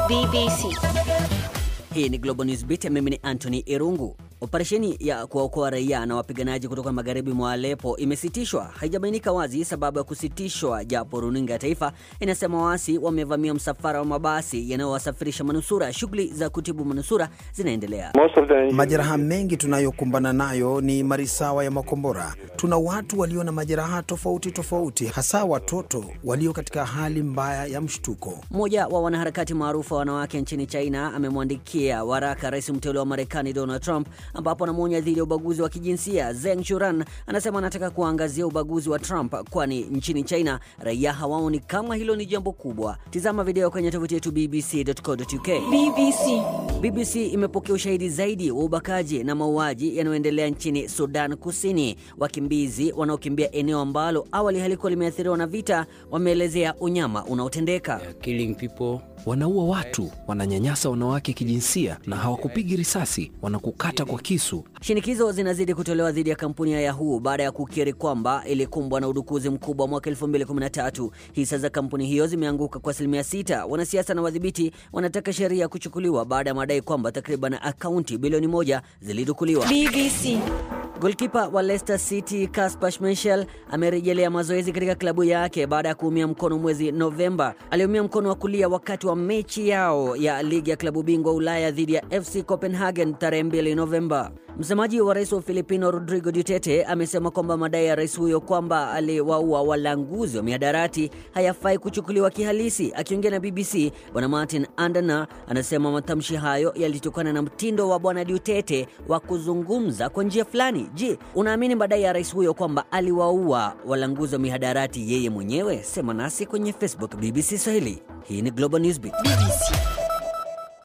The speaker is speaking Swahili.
BBC. Hii ni Global News Beat, mimi ni Anthony Irungu. Operesheni ya kuwaokoa raia na wapiganaji kutoka magharibi mwa Aleppo imesitishwa. Haijabainika wazi sababu ya kusitishwa, japo runinga ya taifa inasema waasi wamevamia msafara wa mabasi yanayowasafirisha manusura. Shughuli za kutibu manusura zinaendelea. Majeraha mengi tunayokumbana nayo ni marisawa ya makombora. Tuna watu walio na majeraha tofauti tofauti, hasa watoto walio katika hali mbaya ya mshtuko. Mmoja wa wanaharakati maarufu wa wanawake nchini China amemwandikia waraka rais mteule wa Marekani Donald Trump ambapo anamwonya dhidi ya ubaguzi wa kijinsia. Zeng Shuran anasema anataka kuangazia ubaguzi wa Trump, kwani nchini China raia hawaoni kama hilo ni jambo kubwa. Tizama video kwenye tovuti yetu bbc.co.uk. BBC. BBC imepokea ushahidi zaidi wa ubakaji na mauaji yanayoendelea nchini Sudan Kusini. Wakimbizi wanaokimbia eneo ambalo awali halikuwa limeathiriwa na vita wameelezea unyama unaotendeka. killing people. Wanaua watu, wananyanyasa wanawake kijinsia, na hawakupigi risasi, wanakukata kwa kisu. Shinikizo zinazidi kutolewa dhidi ya kampuni ya Yahoo baada ya kukiri kwamba ilikumbwa na udukuzi mkubwa mwaka 2013. Hisa za kampuni hiyo zimeanguka kwa asilimia sita. Wanasiasa na wadhibiti wanataka sheria kuchukuliwa baada ya madai kwamba takriban akaunti bilioni moja zilidukuliwa. BBC. Golkipa wa Leicester City Kasper Schmeichel amerejelea mazoezi katika klabu yake baada ya kuumia mkono mwezi Novemba. Aliumia mkono wa kulia wakati wa mechi yao ya ligi ya klabu bingwa Ulaya dhidi ya FC Copenhagen tarehe 2 Novemba. Msemaji wa rais wa Filipino Rodrigo Duterte amesema kwamba madai ya rais huyo kwamba aliwaua walanguzi wa mihadarati hayafai kuchukuliwa kihalisi. Akiongea na BBC, bwana Martin Andana anasema matamshi hayo yalitokana na mtindo wa bwana Duterte wa kuzungumza kwa njia fulani. Je, unaamini madai ya rais huyo kwamba aliwaua walanguzi wa mihadarati yeye mwenyewe? Sema nasi kwenye Facebook BBC Swahili. Hii ni Global Newsbeat. BBC.